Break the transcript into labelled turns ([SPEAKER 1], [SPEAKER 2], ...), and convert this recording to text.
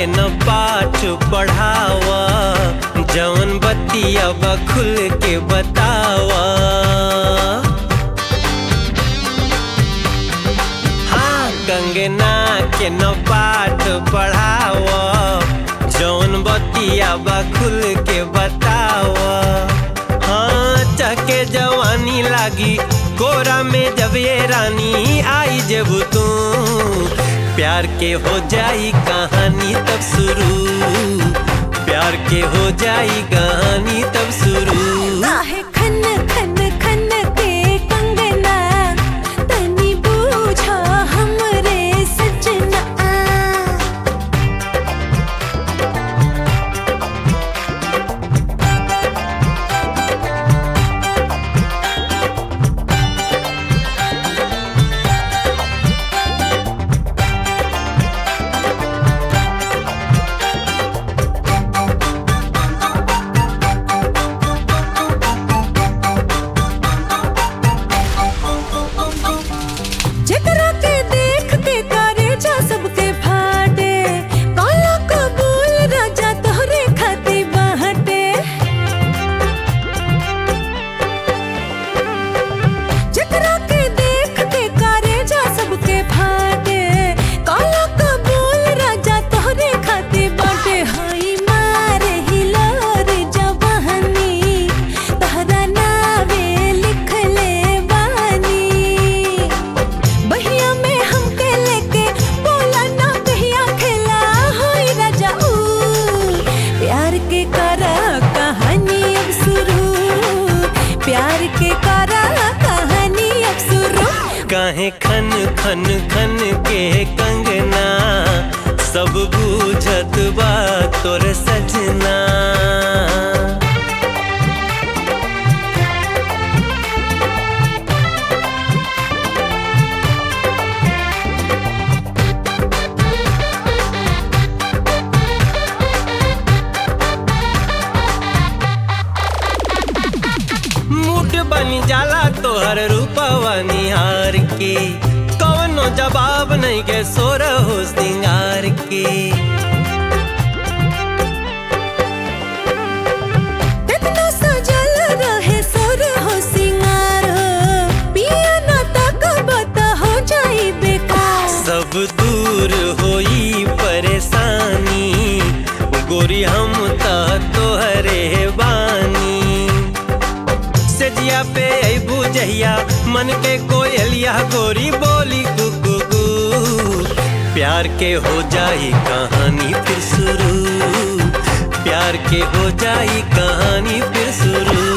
[SPEAKER 1] न पाठ पढ़ावा जवन बतिया बा खुल के बतावा हाँ कंगना के न पाठ पढ़ावा जौन बतिया बा खुल के बतावा हाँ चके जवानी लागी कोरा में जब ये रानी आई जब तू प्यार के हो जाई कहानी तब शुरू प्यार के हो जाई कहानी तब शुरू
[SPEAKER 2] काहे खन खन खन के कंगना तनी बूझा हमरे सजना जेकरा के देख के करे जा सबके फाटे काला कबूल राजा तोहरे खाती बाहटे जेकरा के देख के करे जा सबके फाटे काला कबूल राजा तोहरे खाती बाटे हाई मारे हिलोर जवानी तहरा नावे लिख ले बानी बहिया में हमके लेके बोला ना कहिया खेला होई राजा ऊ प्यार के करा कहानी अब शुरू प्यार के करा कहानी अब शुरू
[SPEAKER 1] काहे खन खन खन के कंगना सब बूझत बा तोर सजना मूड बनी जाला तोहर रूपवा निहार के कवनो जवाब नहीं के सोर हो सिंगार के
[SPEAKER 2] इतना सजल रहे सुर हो सिंगार हो पिया ना तक बता हो जाई बेकार
[SPEAKER 1] सब दूर होई परेशानी गोरी हम त तोहरे बानी सजिया पे अबू जहिया मन के कोयलिया गोरी बोली कुकू प्यार के हो जाई कहानी फिर शुरू प्यार के हो जाई कहानी फिर शुरू